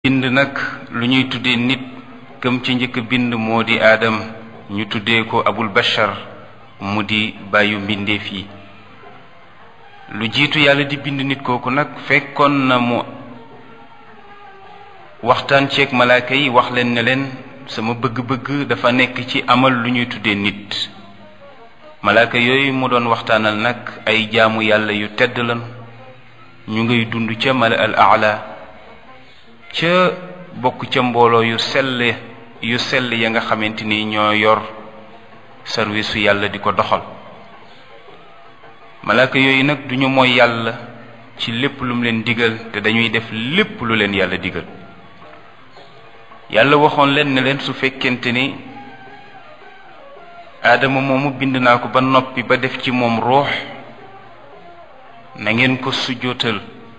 bind nag lu ñuy tuddee nit këm ci njëkk bind moo di aadam ñu tuddee ko abul bashar mu di bàyyu mbindeef yi lu jiitu yàlla di bind nit kooku nag fekkoon na mu waxtaan ceeg malaaka yi wax leen ne leen sama bëgg-bëgg dafa nekk ci amal lu ñuy tuddee nit malaaka yooyu mu doon waxtaanal nag ay jaamu yàlla yu tedd lan ñu ngay dund ca mala al aala ca bokk ca mbooloo yu sell yu sell ya nga xamante ni ñoo yor sarwisu yàlla di ko doxal malaaka yooyu nag duñu mooy yàlla ci lépp lu mu leen digal te dañuy def lépp lu leen yàlla digal yàlla waxoon leen ne leen su fekkente ni aadama moomu bind naa ko ba noppi ba def ci moom ruux na ngeen ko sujjóotal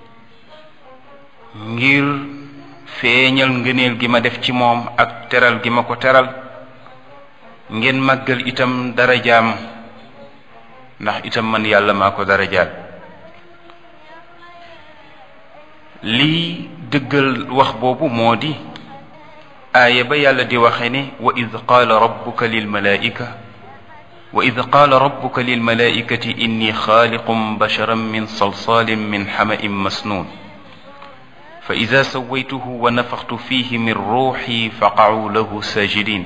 ngir feeñal ngëneel gi ma def ci moom ak teral gi ma ko teral ngeen màggal itam darajaam ndax itam man yàlla maa ko darajaal lii dëggal wax boobu moo di aaya ba yàlla di waxe ne wa id qaala rabbuka lil malaa'ika wa id qaala rabbuka lil malaa'ikati inni xaaliqum basharan min salsaalin min xama'in masnuun fa ida sawaytuhu wa nafaxtu fihi min ruuxi faqacuu lahu saajidin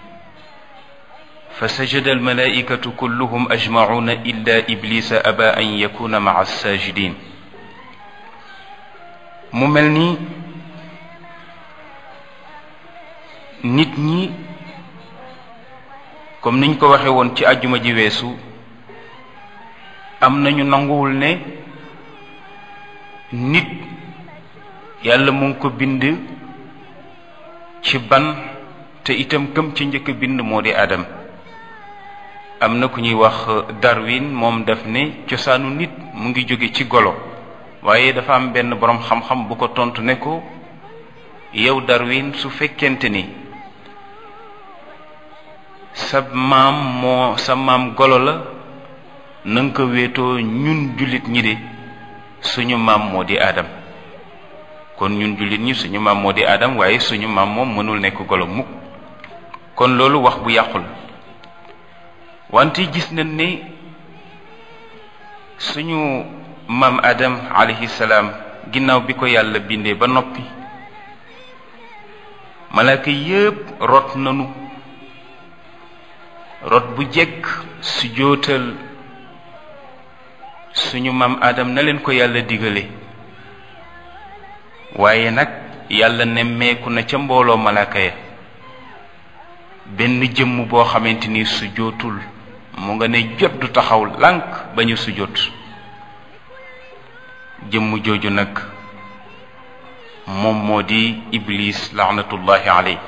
fa sajada almalaa'ikatu kulluhum ajmacuuna illa iblisa aba an yakuna maca saajidin mu mel ni nit ñi comme niñ ko waxe woon ci àjjuma ji weesu am nañu nanguwul ne nit yàlla mu ngi ko bind ci ban te itam këm ci njëkk bind moo di Adam am na ku ñuy wax Darwin moom daf ne cosaanu nit mu ngi jóge ci golo waaye dafa am benn boroom xam-xam bu ko tontu ne ko yow Darwin su fekkente ni sa maam moo sa maam golo la na nga ko wéetoo ñun jullit ñi de suñu maam moo di Adam kon ñun jullit ñi suñu maam moo di Adam waaye suñu maam moom mënul nekk golo mukk kon loolu wax bu yàqu la wante gis nañ ne suñu maam Adam alayhi salaam ginnaaw bi ko yàlla bindee ba noppi malaaka yépp rot nanu rot bu jekk su jootal suñu maam Adam na leen ko yàlla digale waaye nag yàlla nemmeeku na ca mbooloo malaaka ya benn jëmm boo xamante ni su jootul mu nga ne jot du taxaw lànk ba ñu su jot jëmm jooju nag moom moo di iblis laanatullahi aley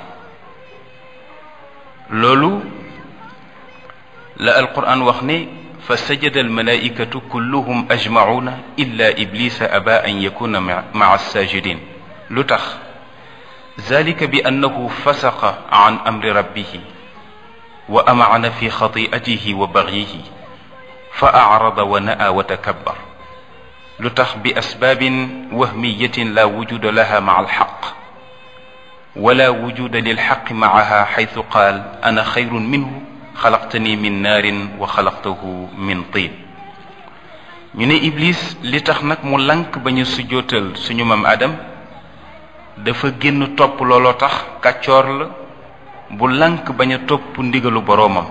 loolu la alquran wax ne fa sajada almalaikatu kulluhum ajmacuuna illa iblisa aba an yakuna maca alsajidin lu tax zalika bi annahu fasaqa an amri rabbihi wa amacana fi xati'atihi wa bagyihi fa acrada wa na'a wa takabbar lu tax bi asbaabin wahmiyatin la wujuda laha maca alxaq wala wujuda lilxaqi macaha xaytu qaal ana xayrun minhu xalaqtani min naarin wa xalaqtahu min tiin ñu ne iblis li tax nag mu lank ba ñu sujjootal suñu maam adam dafa génn topp looloo tax kàccoor la bu lank bañ a topp ndigalu boroomam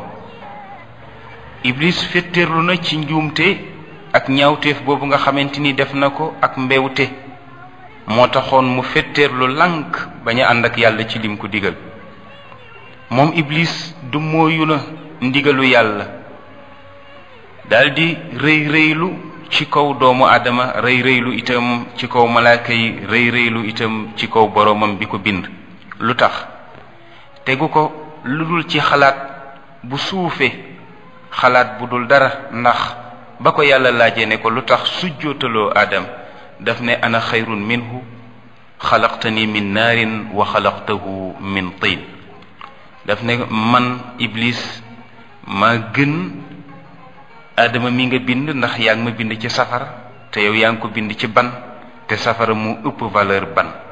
iblis fetteerlu na ci njuumte ak ñaawteef boobu nga xamante ni def na ko ak mbewte moo taxoon mu fetteerlu lank bañ a ànd ak yàlla ci lim ko digal moom iblis du mooyu na ndigalu yàlla daldi rëy rëylu ci kaw doomu aadama rëy rëylu itam ci kaw malaaka yi rëy rëylu itam ci kaw boroomam bi ko bind lu tax tegu ko lu dul ci xalaat bu suufe xalaat bu dul dara ndax ba ko yàlla laajee ne ko lu tax sujjootaloo aadam daf ne ana xayrun minhu xalaqtani min naarin wa xalaqtahu min tiin daf ne man iblis maa gën aadama mi nga bind ndax yaa ngi ma bind ci safara te yow yaa ngi ko bind ci ban te safara mu ëpp valeur ban